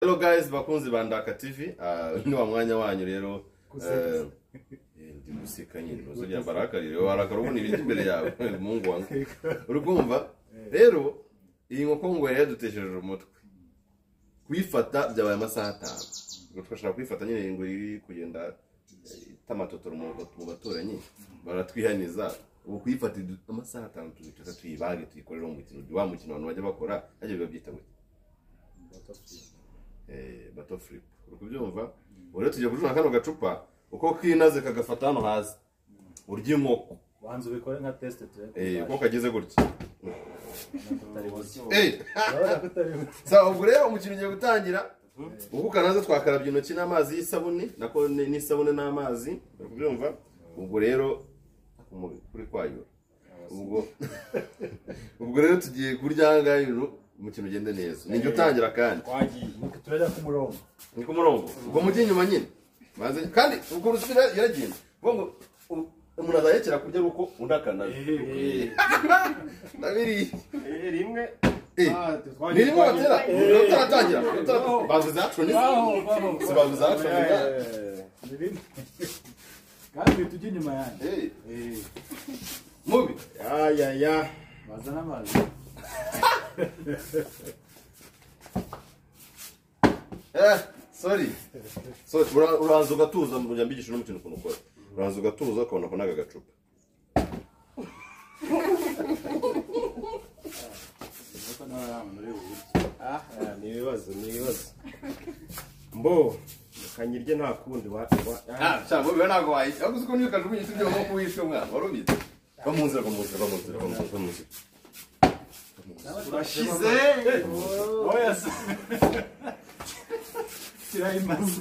hello guys bakunzi ba ndaka tv Ah, ni wa mwanya wanyu rero Gusetsa. Eh, ndi guseka nyine ntuzongera mbarakarire warakara ubona ibintu imbere yawe mungu wanjye uri kumva rero iyi nkoko ngwere yadutesheje umutwe kuyifata byabaye amasaha atanu ubwo twashaka kuyifata nyine iyi ngo iri kugenda eh, ita amatotoro mu mu baturanyi baratwihaniza ubu kuyifata idu- amasaha atanu tuzifata tuyibage tuyikorere mu mukino wa mukino abantu bajya bakora ajya babyita gutya eh, bato flip uri kubyumva ubu rero tugiye kujugunya kano gacupa uko kinaze kagafata hano hasi urya inkoko banza ubikore nka tesite Eh, turebe uko kagize gutya tutari buzi Eh, urabona ko utari buzi sawa ubwo rero umukino ugiye gutangira uko ukanaze twakarabye intoki n'amazi y'isabune nako ni- n'isabune n'amazi uri kubyumva ubwo rero umu- kuri kwayura ubwo ubwo rero tugiye kurya aha ngaha ibintu umukino ugende neza ni jya utangira kandi turajya ku murongo ni ku murongo ubwo mujye inyuma nyine maze kandi ubwo rusira yaragenda ubwo ngo u- umuntu azarekera kurya ari uko undi akanabi nabiriye rimwe Eh, ni rimwe batera ni utaratangira bavuze action ni si bavuze action ni ni bine kandi tujye inyuma yanjye Eh, mubi baza n'amazi eh sorry sorry ura- uraza ugatuza mujya mbigisha n'umukino ukuntu ukora uraza ugatuza ukabona ko n'aka gacupa kuko nawe ari ahantu uri buzi aha ni ibibazo ni ibibazo mbo kanyirye nta kundi wa wa- ah, Ah, cyangwa biba ntabwo wayishyira ahubwo uko niyo kajugunya ibyo nk'uko wishe umwana wari ubizi va mu nzira va mu nzira va mu nzira va mu nzira va mu nzira urashize oya se shyiraho imazi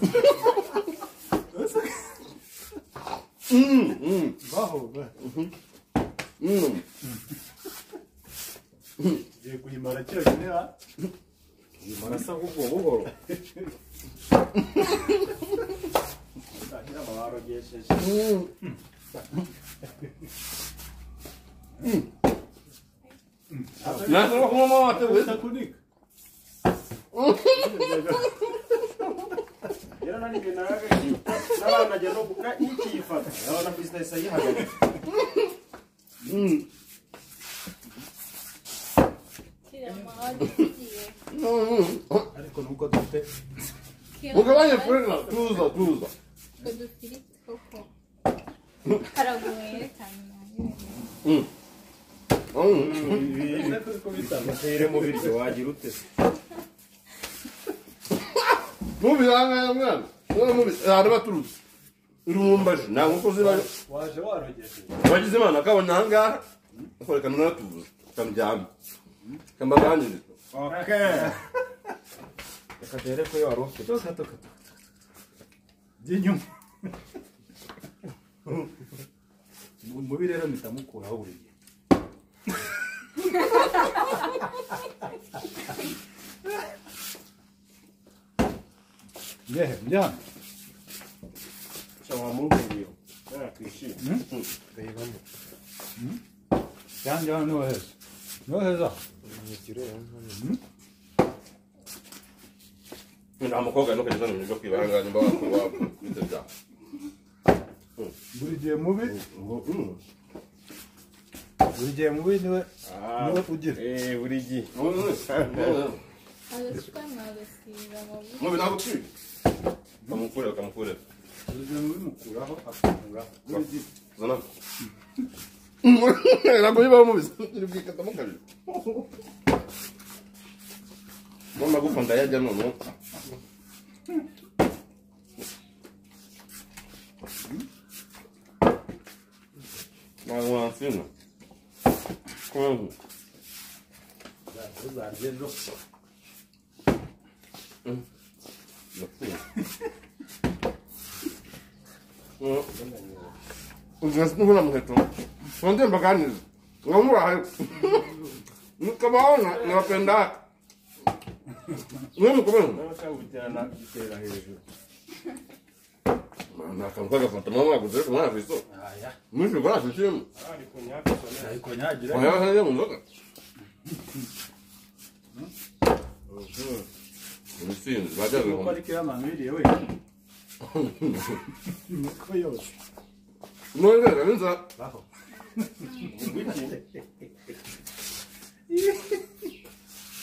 baho ba Mm. tugiye kuyimara kiragene ha marasa buhoro buhoro ngira ngo barogesheje Nanze no kunywa amata wenda we. kunika rero nanjye naraga n'abana najya no guka ikiyifata urabona ko isita isa yihagaze Tira amahoro igiye. ariko nuko dufite mugabanye furena tuza tuza Utwo dufiriti koko. Haraguye cyane nanjye. Mm. utere mu biryo wagira ute mubi ahangaha mwana mwana mubi ahantu baturutse irumbaje nta nkoko ziba waje warogesheje wagize imana akabona ahangaha akoreka nunatuza kamuryama kambaganiriza reka dore ko wari ufite by'inyuma mubi rero mpita mukuraho buri gihe ngehe mbyana cyo wamuhuriye twishime yanjye hano niho heza niho heza nta mukobwa no kugeza mu byo kwiba ahangaha nimba wakora wakubita byawe buri gihe mubi buri gihe mubi niwe niwe ugira eh buri gihe Arashywa mwagasiga amavuta. mubi ntabwo twiba kamukureba kamukureba buri gihe mubi mukuraho akakuraho buri gihe zana ntabwo bibaho mubi iri bwikatamo kabiri n'amagufa ndayarya noneho ntabwo wansina kubera uzarye ejo uzinasi n'ubona muheto nonde mbaganiriza ngamurahayo nikabahona nabapendaka niwe mukobera n'abashaka gutera hejuru nakantu kagafata mwa mwaguze ariko mwanaviso aya mwinshi bwarashishiyemo ari ku myaka isomera ariko nyagira wayasanze mu nzoga ubusinzi bajya kuko bihumbi ariko iyo abantu biriye we nuko yose nongera inza baho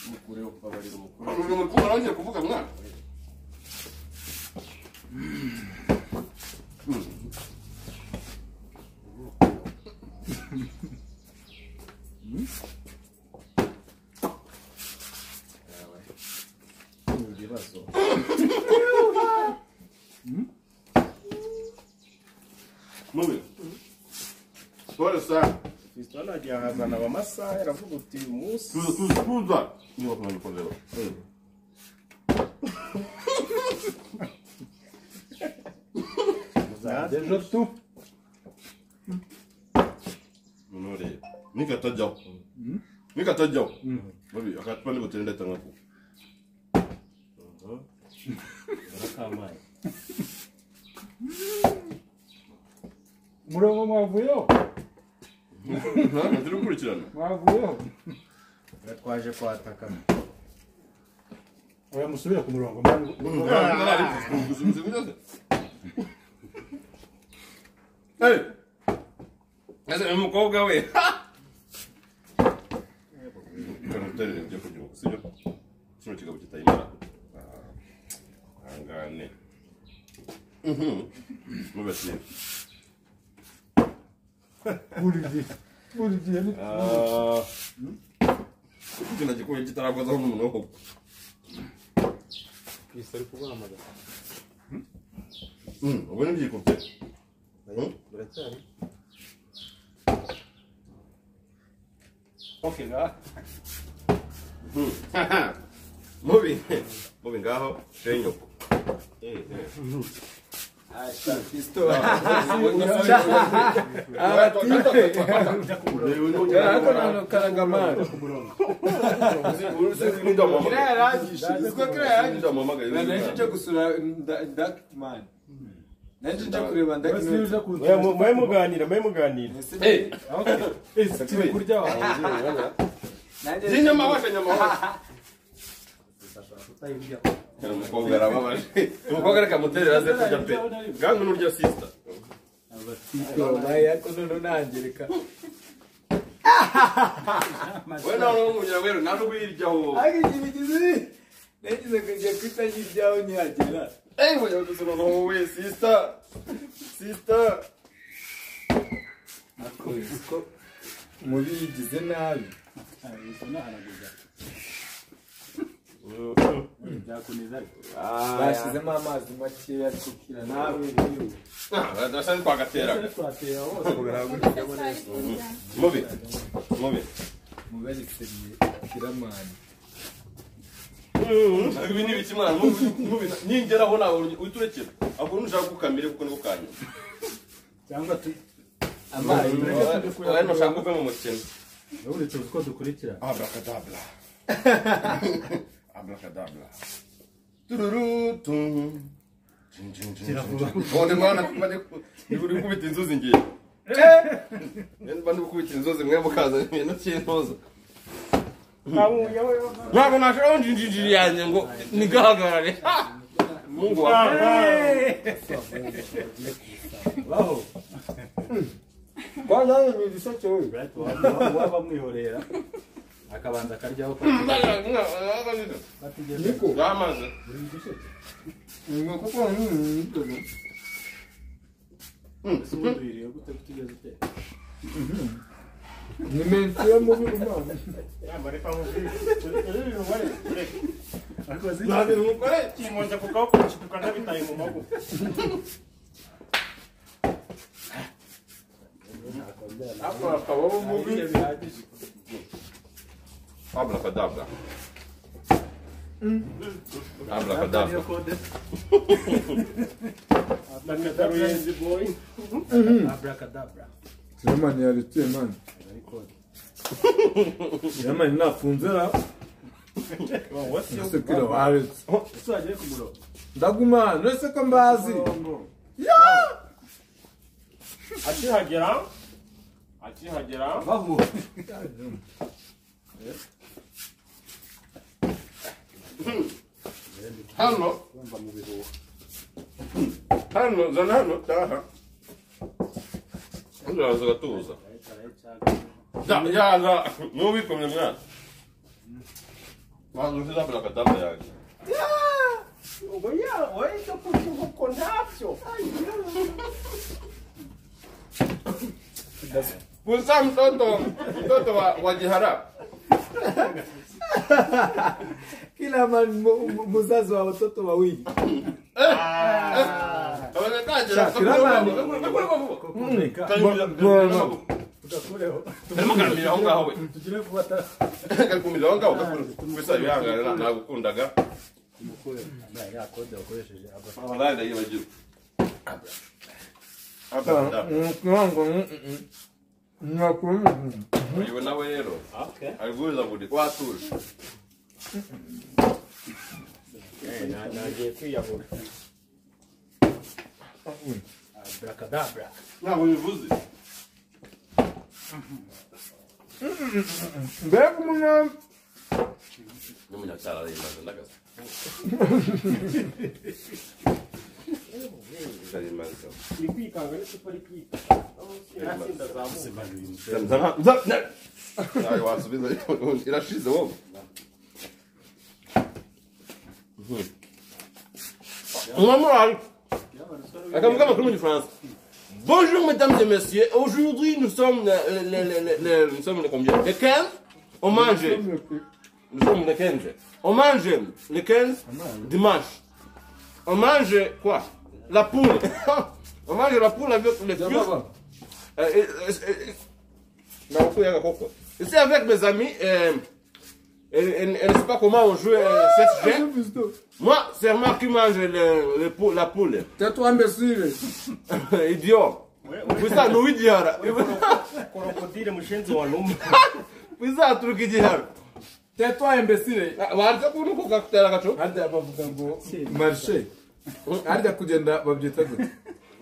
mukureho kubabarira umukuru ni umukuru warangije kuvuga mwana yawe ni ibibazo mubi siporo sana fisitona nagiye ahazana abamasaha yaravuga uti uyu munsi tuza tuza tuza niba kumenya uko rero muzajya dejo tu nore nikatajyaho nikatajyaho mubi akatupa n'ibutire ndatanga kuko akamaye murongo mwavuyeho ntabwo turi gukurikirana mwavuyeho twaje kwataka oya musubire ku murongo mwana ese umukobwa we ukana uterera ibyo kugira ngo sibyo kino kigabo kitayimara angane mubasiye buri gihe buri gihe ni kino gikuye kitarakozaho n'umuntu wo Isso era kuguhamagara ubwo n'ibyikubye biracyari mubi mubi ngaho shenyoko karangamana kiriya yarangije naje nje gusura dakman naje nje kureba basubiza dakman ku mwe muganira mwe muganira ese kurya wawe zinyama washa nyama washa umukobwa arababaje umukobwa reka muterera ze kujya pe gangu n'urya sister ariko none nangereka we nawe urumubwira rero naje ubiryaho ariko ikintu kizi nagize kujya kwita nk'ibyaho ntihagera eyi we dusoma ngo wowe sister sister ariko uzi ko mubi yigize nabi sinahanaguza byakuneza bashyizemo amazi makeya ariko kira nawe niwe Ah, ndashaka twagateraga twatera hose twari kuzana mubi mubi mubariseriye kiramani ibi ni ibiki mwana mubi ningeraho ntabwo uhita ahubwo nushaka kukamire kuko niko kanyuma cyangwa tu amazi wowe ntushaka kuva mu mukino uretse ko dukurikira Abracadabra. Abracadabra. Tururutu. None mwana kuba uri kubita inzuzi ngiye. Eh! Mba ndi kubita inzuzi mwe mukaza ibintu cy'intuza. Ntabwo nashobora njinjiri yanjye ngo nigahagarare. Ha! Mungu wawe. baho kwanza ni ibiseke we waba mwihorera akabanza akaryaho katigeze niko Yamaze. ngo kuko nini ubundi gute kutigeze utera ni menti yo mubi umwana ariko zi kimonze kukawukurikira ukanabitaye mu maboko Abracadabra. Abracadabra. nakataruyenzi boyi abrakadabra kiramani yarituye mani kiramani nafunze ra ese kira waretse ese wagiye ku murongo ndaguma hano ese ko mbazi akihagera akihagera baho hano kumva mu bihuha hano zana hano taha uzaza ugatuza da yaza n'ubikomye mwana waza ushize bula katamba yanjye ubwo yawe ibyo kurya inkoko ntabyo Kusa mtoto mtoto wa, wa jihara Kila man- mu- mu- muzazi wa watoto wawili Awezekaje? Kirabani. kukureka Kanyumira- tugakureho Karimo karamira aho ngaho we. tugire vuba ata- Kakumira aho ngaho kakuru- Kwesa bihangana nagukundaga. umukure ambaye ya kode wakoresheje agafata Wallahi ndayibagiwe. Hapa hapa. Uyu nawe rero. Aliguza budi kwatuje. Na- nagiye kwiyahura abrakadabra Ntabwo bivuze. mbega umuntu N'umunyacyara arayimbaza ndagaza. Ndayimbaza. iri kwikanga ariko utari kwita ntatsinda azamuka Nawe wasubiza irashize wowe. Mwamurari. Comme comme comme une France. Bonjour mesdames et messieurs. Aujourd'hui nous sommes le, le, le, le, le, nous sommes le combien Le 15 On mange. Nous sommes le 15. On mange le 15 dimanche. On mange quoi La poule. On mange la poule avec les fruits. Euh, euh, euh, euh, Naoko Yaga Koko. Ici avec mes amis, euh, elle, elle- elle ne sait pas comment on joue euh, cette game. Moi, c'est moi qui mange le, le pou- la poule. tetwa mbesire Idiot. Puisa ni uijihara. korokodire mushenzi wa numa Puisa aturuka ijihara. tetwa imbesire Wanza kunukuka kutera kacho. harya bavuga ngo marishe harya kugenda babyita gute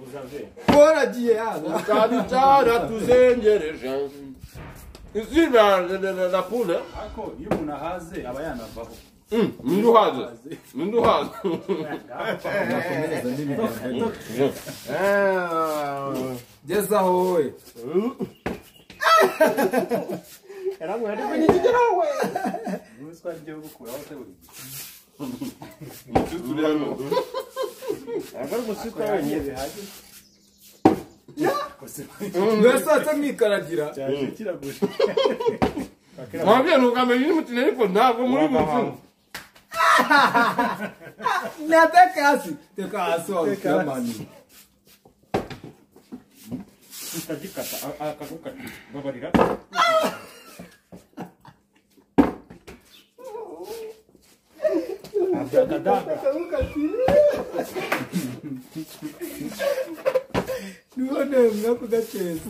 uzabe koragiye haza Kadi chara tuzengereje. Ici la, la, la, la poule. ariko iyo umuntu ahaze aba yanavaho Mm, Minduhaze. Minduhaze. nakomereza n'ibiganza gezaho wowe ubundi twagiye bukuraho se buri gihe agora você tá aí bihagije mbese wate mwikaragira cyane kiraguje Mwambie nukamenya nini mtinelipo nako muri mtu. nateka hasi teka hasi wawe kiramani utagikata akagukata babarira niwone mwakugaceza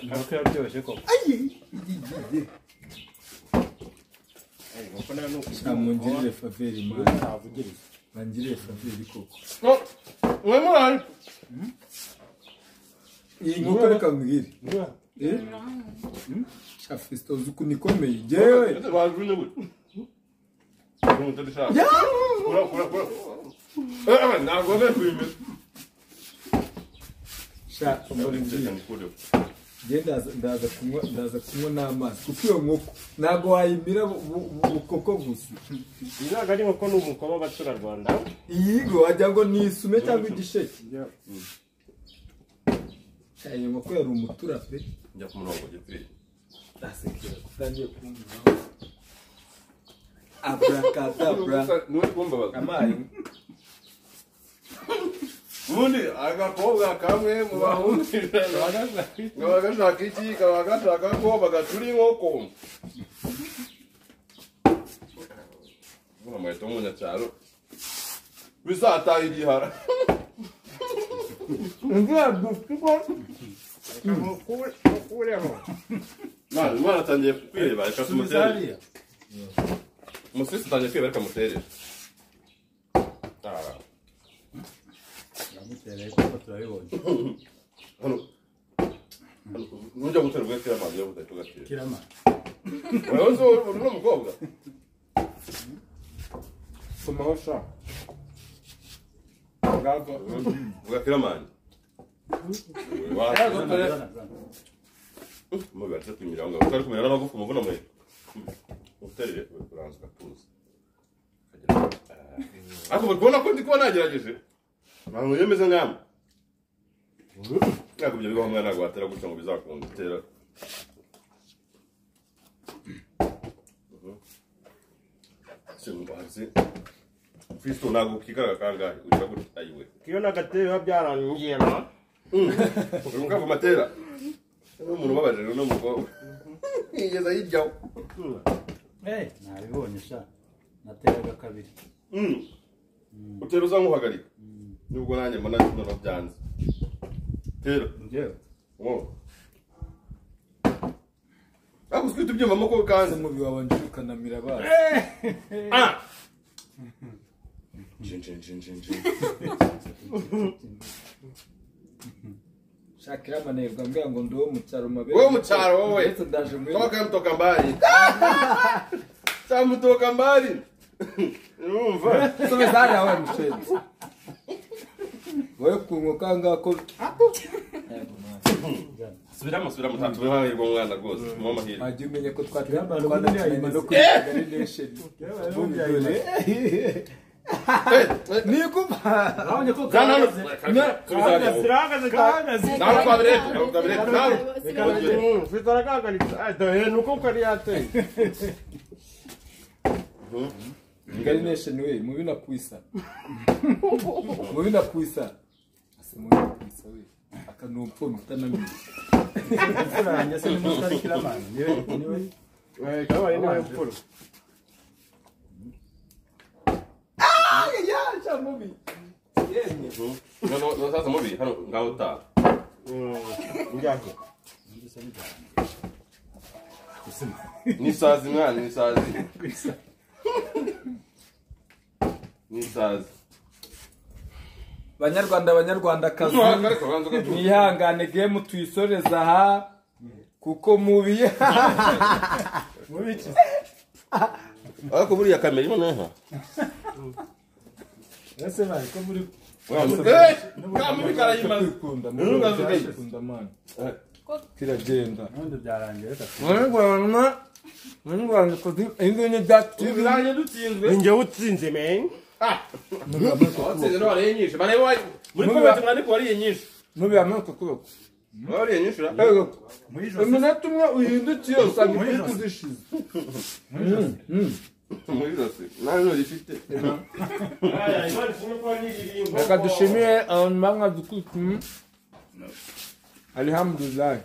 inkoko yaryoshye koko inkoko nayo ni ukugura mungirire faveri mani ntavugiriza bangirire faveri koko Mwemurari. iyi nkoko reka mbwire Eh? afisite uzi ukuntu ikomeye jewe Bazvine kuti. Unotorishana. Kura kura kura. Eh, nagove kuime. sha mbona mbwire je ndaza ndaza kunywa ndaza kunywa n'amazi kuko iyo nkoko ntabwo wayimira bu- bu- bu- bukoko gusa iyi ntabwo ari inkoko ni umuko w'abaturarwanda iyi ngo wagira ngo ni isume cyangwa igisheke Sha, iyo nkoko yari umutura pe Nja kumurongo chipiri. ndasekera kutangiye kumburaho abrakadabra Nuri kumba baka. amayi Mundi akakobwa kamwe mu bahundi. Kabagashaka iki kabagashaka ko bagaturi nkoko. Bura mweto munya cyaro. Bisa atayirihara. imvura dufuko ukureho Nani mwana atangiye kwireba reka tumutere. bizariya Umusisi utangiye kwireba reka mutere. Ah. yamutereye kuko turabibonye Hano. Hano, Nujya gutera ugakira amazi yo gutera ugakira. kirama Wewe uzi uri uri umukobwa. somaho sha ngako Vuga Kiramani. Ntabwo mbere- Mubi batatu imirongo. Utari kumenya no gufuma vuno mwe. Uterere kuranza gatuza. Ako bakubona ko ndi kuba nagerageje. Ntabwo yemeza ngamba. Ntabwo ibyo bibaho mwana gwatera gutya ngo bizakunda itera. Simubazi. Kristo ntabwo kikara kangahe ugira gutya ayiwe. iyo n'agatebe biba byarangiye na Uri mukava matera. N'umuntu ubabaje rero n'umukobwa. Yigeza yijyaho. Eh, nabibonye sha nateraga kabiri Mm. Utera uzankuhagarika. Nubwo nanjye mbona bino byanze. Tera. njyewe Wow. Ako utwite ibyuma amaboko kanze. umubiri wawe njye ukanamira abana Ah. Jin jin jin jin jin. shakira amanerwa mbwira ngo ndi uwo mu cyaro mabere Wowe mu cyaro wowe. ndetse ndaje muri Toka mtoka mbali. Cha mtoka mbali. Numva. sobezana we mushenzi wowe kunguka ngako Subiramo subiramo tatu bahirwa mwana rwose. Mama hirwa. wajya umenya ko Kiramba, twatwanakinanye no ubundi kuri Kigali Nation niguma urabona ko Kanano. kandi Kanano. zirahagaze cyane Ntabwo twabiretse, ntabwo twabiretse, ntabwo. Reka- zitaragahagaritse adohe ni uko kari yateye Kigali Nation we mubi nakwisa mubi nakwisa ase mubi nakwisa we akanumfumi utanamenya kurangira se n'umusitari kiramani niwe niwe kabaye niwe mfura yaja mubi yemwe No, no, no, sasa mubi, hano ngaho ta. njyaho Ni sazi mwana, ni sazi. Ni sazi. banyarwanda banyarwandakazi Ariko banza ugatuza. mwihangane gemu tuyisoreza aha kuko mubi mubikize Ariko buriya kamera ibona aha. ese bari ko muri Eh, kamubi karayimaze. ikunda Nunga zugaye. ikunda mana Eh. kiragenda ubundi byarangiye reka banyarwanda banyarwanda kuzi ingene byatubira Tubiranye dutsinzwe. njyewe utsinze men Watsinze no wariye nyinshi. Bane wa muri Mubi- komite mwandiko wariye nyinshi. mubiyamuka kuboko Wariye nyinshi ra. muri ijosi iminota umwe uhindukiye usanga ibyo kuzishize muri ijosi Muri zose. Nani urifite. reka dushimire abantu bamwadukurikira alihamdulilayi